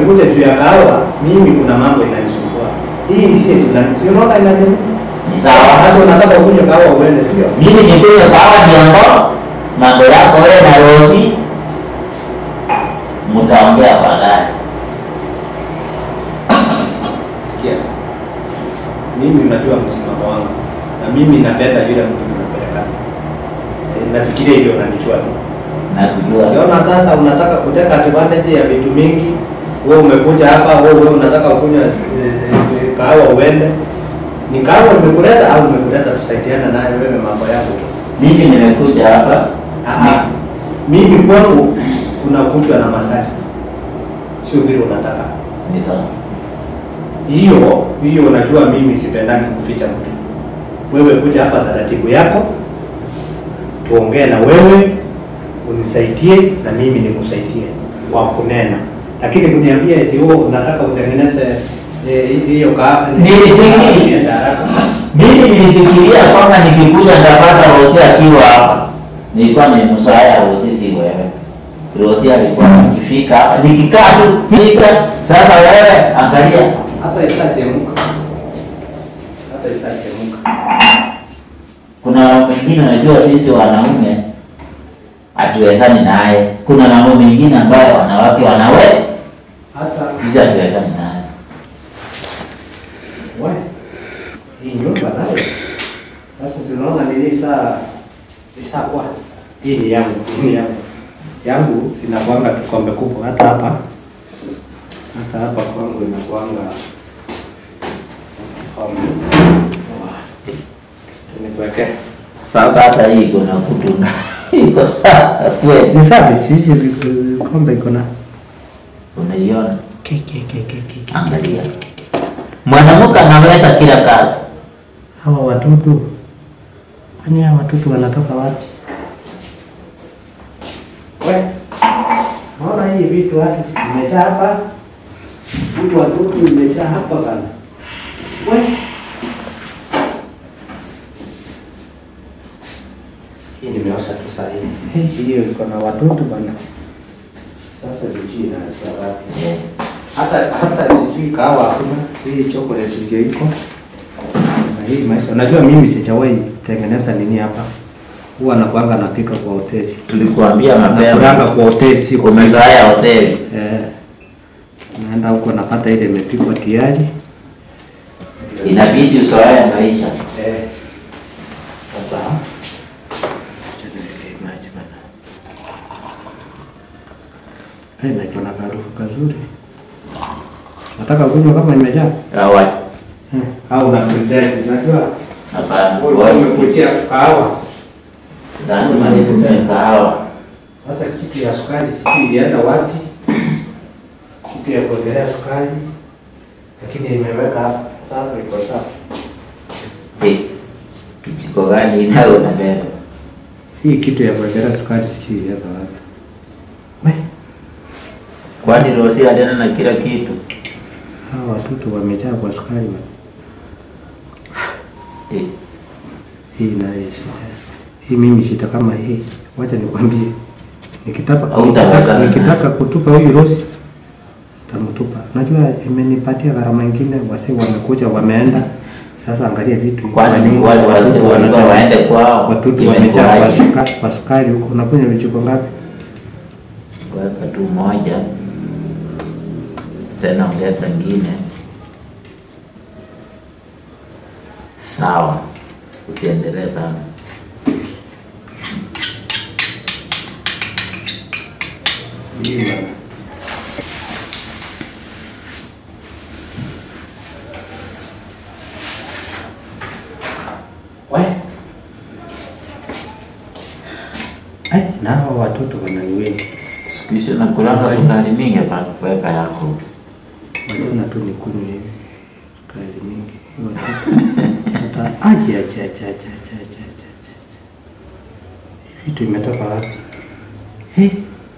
umekuja juu ya kahawa, mimi kuna mambo inanisumbua. Hii si tunani. Si unaona inani? Ni sawa. Sasa unataka ukunywe kahawa uende, sio? Mimi nikunywe kahawa niongo, mambo yako wewe na Rosi mtaongea baadaye. Sikia. Mimi unajua msimamo wangu. Na mimi napenda yule mtu tunapelekana. E, nafikiria hivyo unanijua tu. Nakujua. Ukiona sasa unataka kuteka advantage ya vitu mingi, wewe umekuja hapa, wewe wewe unataka kunywa eh, eh, kahawa uende. Ni kahawa nimekuleta au nimekuleta tusaidiane naye wewe mambo yako tu. Mimi nimekuja hapa Ah, mimi kwangu unakuchwa na masharti, sio vile unataka. ni sawa. Hiyo hiyo, unajua mimi sipendaki kuficha mtu. Wewe kuja hapa taratibu yako, tuongee na wewe, unisaidie na mimi nikusaidie kwa kunena, lakini kuniambia eti wewe unataka utengeneze eh, hiyo ka Nilifikiri. Nienda haraka. Mimi nilifikiria kwamba nikikuja ndapata Rosi akiwa hapa. Nilikuwa ni msaya Rosi, si wewe. Rosi alikuwa akifika, nikikaa tu fika. Sasa wewe angalia, hata isachemka, hata isachemka. kuna wengine unajua, sisi wanaume hatuwezani naye. Kuna mambo mengine ambayo wanawake wanawe, hata sisi hatuwezani naye. We, hii nyumba nayo sasa zinaona nini saa isaa kwa hii ni yangu, hii ni yangu yangu inakuanga kikombe kubwa, hata hapa hata hapa kwangu inakuanga kikombe. Wa, Nikuweke Sasa hata hii iko na kutu na iko sawa kweli. ni safi, sisi vikombe iko na Unaiona, ke ke ke ke ke ke. angalia, mwanamke anaweza kila kazi. Hawa watoto kwani hawa watoto wanatoka wapi? We, naona hii vitu hata si imejaa hapa, hii watoto imejaa hapa bana. We, hii nimeosha tu saa hii. Hii hiyo iko na watoto bana. Sasa sijui inaanzia wapi. Yes. Hata hata sijui kahawa hakuna, hii chocolate ndio iko na hii maisha. Unajua mimi sijawahi tengeneza nini hapa, huwa nakuanga napika kwa hoteli, Tulikuambia nakulanga mapema kwa hoteli, si kwa meza. umezoea hoteli. Eh, naenda huko napata ile imepikwa tayari. Inabidi uzoee maisha. Eh, sasa acha niweke maji bana. Eh, na iko na harufu kazuri. Nataka kunywa kama imejaa. Awa, Eh, au na pretend, unajua hapana. wewe wewe umekuchia kahawa. Lazima nikunywe kahawa. Sasa kitu ya sukari sijui ilienda wapi, kitu ya kuongelea sukari, lakini nimeweka hapa hapa, iko sawa. Eh, Kijiko gani inayo unabeba? Hii kitu ya kuongelea sukari sijui ilienda wapi. We, Kwani Rosi alienda na kila kitu? hawa watoto wamejaa kwa sukari bwana. Eh, Hii nayo shida. Hii mimi shida kama hii, wacha nikwambie, nikitaka Hautaweza nikitaka, na- nikitaka kutupa huyu Rosi tamtupa. Najua imenipatia gharama ingine, wase wamekuja wameenda. Sasa angalia vitu Kwani wale wazee watoto walikuwa wanatoka- waende kwao? Watoto Imekuwaje? wamejaa kwa sukari, kwa sukari huko. Unakunywa vijiko ngapi? Weka tu moja, tena ongeza ingine. Sawa, usiendelee sana. Hii bwana. We. Ai, na hawa watoto wananiweni. Kisha nakulanga sukari mingi pa kuweka yako. Wachana tu nikunywe hivi sukari mingi. Hii Watoto hata aje aje aje aje aje aje aje aje. Hii vitu imetoka wapi? Hey.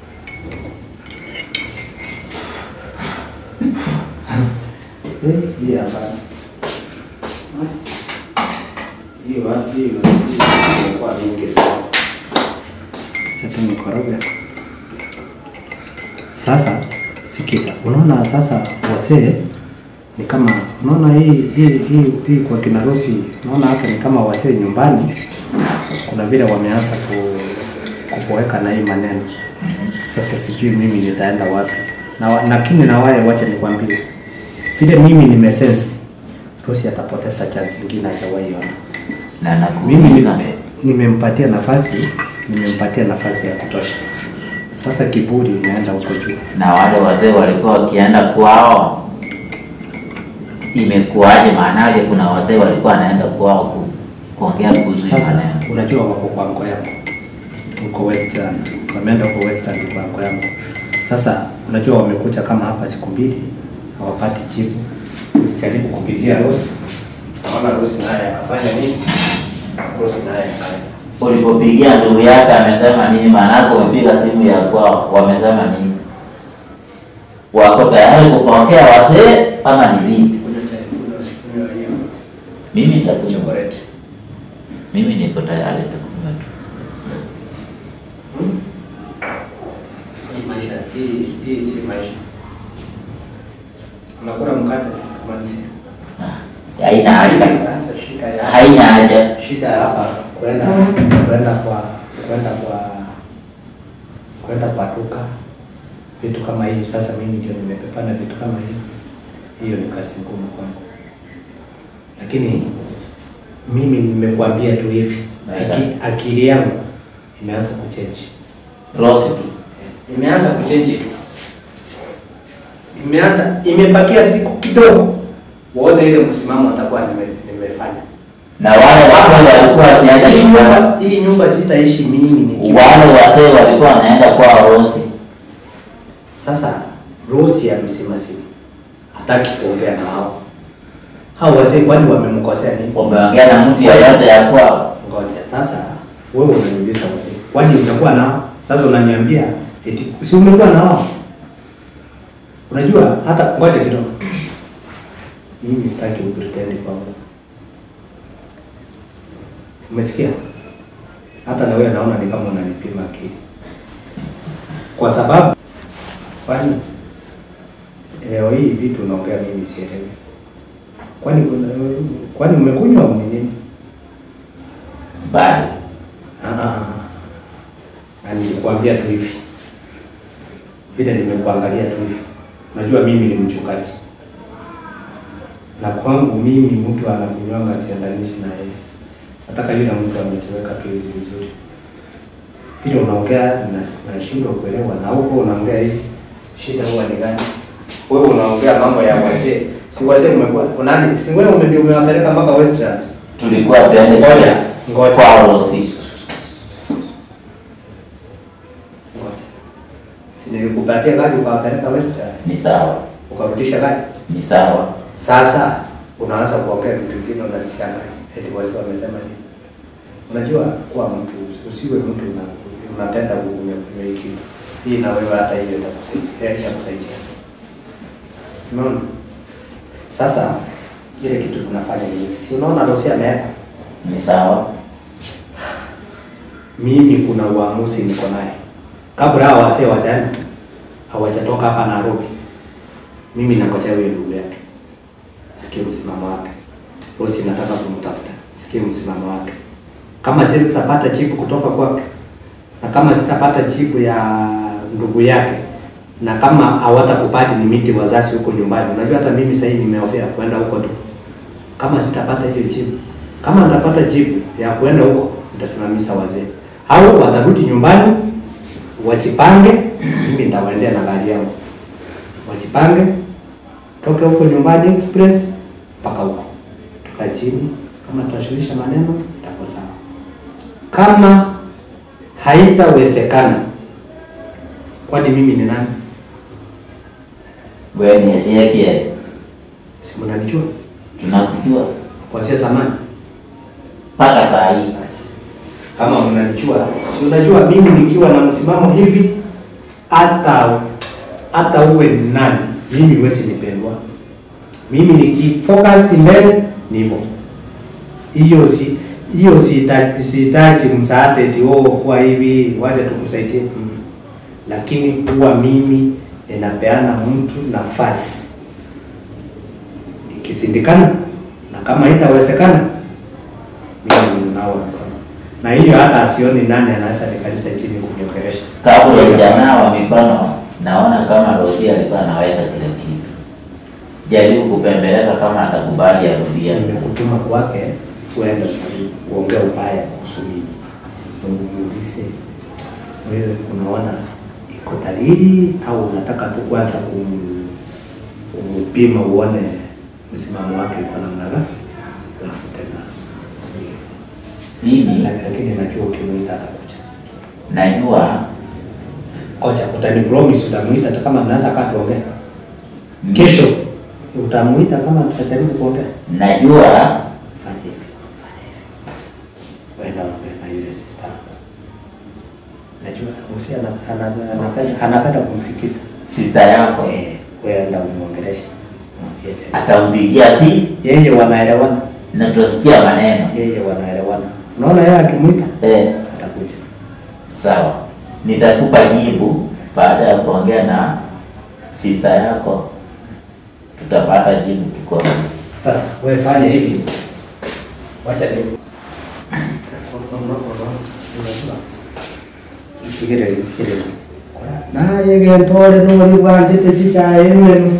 Eh, hii hapa. Hii wapi? Hii imekuwa mingi sana. Sasa nikoroga. Sasa sikia sikiza, unaona sasa wasee ni kama unaona hii hii hii, hii kwa kina Rosi, unaona hapa ni kama wasee nyumbani, kuna vile wameanza ku kupoeka na hii maneno. Sasa sijui mimi nitaenda wapi na wa- lakini na wale, wacha nikwambie vile mimi nimesense Rosi atapoteza chance nyingine hajawahi ona. na Mimi ni- nakuuliza nimempatia nafasi, nimempatia nafasi ya kutosha. Sasa kiburi inaenda huko juu. na wale wazee walikuwa wakienda kwao, imekuwaje? Maanake kuna wazee walikuwa wanaenda kwao ku, kuongea kuhusu hii Sasa maneno. unajua wako kwa anko yangu huko Western, wameenda huko Western kwa anko yangu. Sasa unajua wamekuja kama hapa siku mbili hawapati jibu. Nilijaribu kupigia Rose, naona Rose naye akafanya nini? Rose naye akafanya Ulipopigia ndugu yake amesema nini? Maanake umepiga simu ya kwao, wamesema nini? Wako tayari kupokea wazee ama ni vipi? kunywa chai, kunywa kunywa hiyo Mimi nitakunywa, chocolate. mimi niko tayari nitakunywa tu. Hii maisha hii hii si maisha. Unakula mkate kama nisi. Ah, Haina haja, Sasa shida ya haina haja. shida hapa kwenda kwenda kwa kwenda kwa kwenda kwa duka vitu kama hii. Sasa mimi ndio nimepepana vitu kama hii, hiyo ni kazi ngumu kwangu, lakini mimi nimekuambia tu hivi, aki, akili yangu imeanza kuchange, Rosi tu. imeanza kuchange tu, imeanza imebakia siku kidogo, uone ile msimamo atakuwa nime, nimefanya Na wale wazee walikuwa wakienda hii nyumbani, nyumba hii nyumba sitaishi mimi nikiwa wale wazee walikuwa wanaenda kwa Rosi. Sasa Rosi amesema simu hataki kuongea na hao hao wazee, kwani wamemkosea nini? Umeongea na mtu yeyote ya kwao? Ngoja sasa, wewe unaniuliza wazee, kwani utakuwa nao? Sasa unaniambia eti si umekuwa na wao? Unajua hata ngoja kidogo, mimi sitaki upretend kwangu, umesikia? Hata na wewe naona ni kama unanipima akili, kwa sababu kwani leo hii vitu unaongea mimi sielewi. Kwani kuna- kwani umekunywa au ni nini? Bado. Ah, na nilikwambia tu hivi vile nimekuangalia tu hivi, unajua mimi ni mchungaji na kwangu mimi mtu anakunywanga siandanishi na yeye, nataka yule mtu amejiweka tu hivi vizuri. Vile unaongea na- nashindwa kuelewa, na huko unaongea hivi, shida huwa ni gani? Wewe unaongea mambo ya wasee, si wasee umekuwa unani, si wewe ume- ndio umewapeleka mpaka Westlands Tulikuwa tuende Ngoja, ngoja. kwa Rosi. Ngoja. Si nilikupatia gari ukawapeleka Western, Ni sawa, ukarudisha gari. ni sawa. Sasa unaanza kuongea vitu vingine unanichanga. Eti wasi wamesema nini? Unajua kuwa mtu usiwe mtu una, unapenda kukunywa kunywa hii kitu. Hii na wewe hata hiyo itakusaidia, itakusaidia. Unaona? Sasa ile kitu tunafanya ni si unaona Rosi ameenda. Ni sawa. Mimi kuna uamuzi niko naye. Kabla hao wasee wajaenda hawajatoka hapa Nairobi, mimi nangojea huyo ndugu yake, sikie msimamo wake. Bosi, nataka kumtafuta, sikie msimamo wake. Kama sitapata jibu kutoka kwake na kama sitapata jibu ya ndugu yake na kama hawatakupati ni miti wazazi huko nyumbani, unajua hata mimi sasa hivi nimeofea kwenda huko tu. Kama sitapata hiyo jibu, kama nitapata jibu ya kwenda huko, nitasimamisha wazee au watarudi nyumbani wajipange, mimi nitawaendea na gari yangu, wajipange toke huko nyumbani express mpaka huko, tukaa chini, kama tutashughulisha maneno itakuwa sawa. Kama haitawezekana, kwani mimi ni nani? Wewe ni Ezekiel, Si mnanijua tunakujua kuanzia zamani? mpaka saa hii. Basi kama mnanijua, si unajua mimi nikiwa na msimamo hivi, hata hata uwe ni nani, mimi huwezi nipendwa. Mimi nikifocus mbele ni hivyo. Hiyo si hiyo sihitaji sihitaji msaada eti oh, kwa hivi waje tukusaidie mm. Lakini huwa mimi ninapeana mtu nafasi, ikisindikana na kama itawezekana, mimi ninao mkono, na hiyo hata asioni nani anaweza nikalisa chini kuniongelesha kabla hujanawa mikono, naona kama Rosi alikuwa anaweza kile kitu. Jaribu kupembeleza kama atakubali arudie. nimekutuma kwake uende kuongea ubaya kuhusu mimi, umuulize wewe, unaona iko dalili au unataka tu kwanza kum- kumpima uone msimamo wake iko namna gani, alafu tena Mimi lakini najua ukimuita atakuja. najua Koja, utani promise utamuita hata kama mnaweza kaa tuongee kesho, utamuita kama tutajaribu kuongea. najua Fanya hivi, fanya hivi. Wenda ongea na yule sister yako. Najua Usi ana- ana- anapenda anapenda kumsikiza. sister yako Eh, wenda umuongeleshe. Mwambie tena. atampigia si Yeye wanaelewana. na tutasikia maneno Yeye wanaelewana. Unaona yeye akimwita eh. atakuja. Sawa, nitakupa jibu baada ya kuongea na sister yako, tutapata jibu tuko Sasa wewe fanya hivi. Wacha ni Fikiri fikiri. Na yeye ntole no libwanje chicha yenu.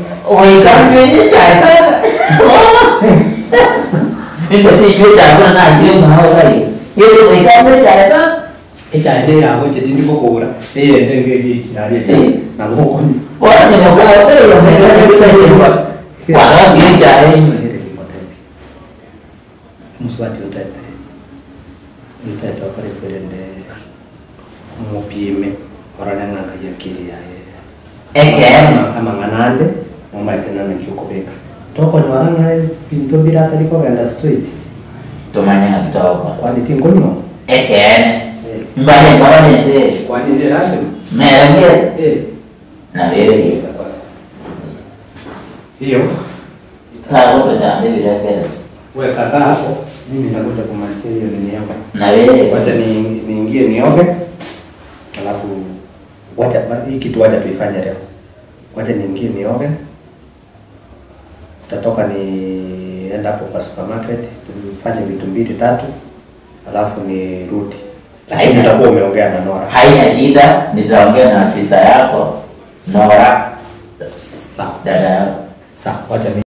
Ekyande yabo kyetindi kukura eyende ngeri kiraje kya na mukoni muswati utete utete okore kwerende umupime orane ng'anga yakiri yaye amang'anande momaitenana kiukubika tokonyora ng'ae binto biratari kogenda straight tumanya kitoko kwani tingonyo ekene mbale mbale kwani ndi lazima merenge eh na vile itakosa hiyo kago sojande virekere we kakaa hapo mimi nitakuja kumalizia hiyo nini yangu na vile wacha ni niingie nioge alafu wacha hii kitu wacha tuifanye leo wacha niingie nioge tatoka nienda hapo kwa supermarket tufanye vitu mbili tatu alafu nirudi lakini Haina. utakuwa umeongea na Nora haina shida, nitaongea na sister yako Nora, sawa dada yako. sawa wacha ni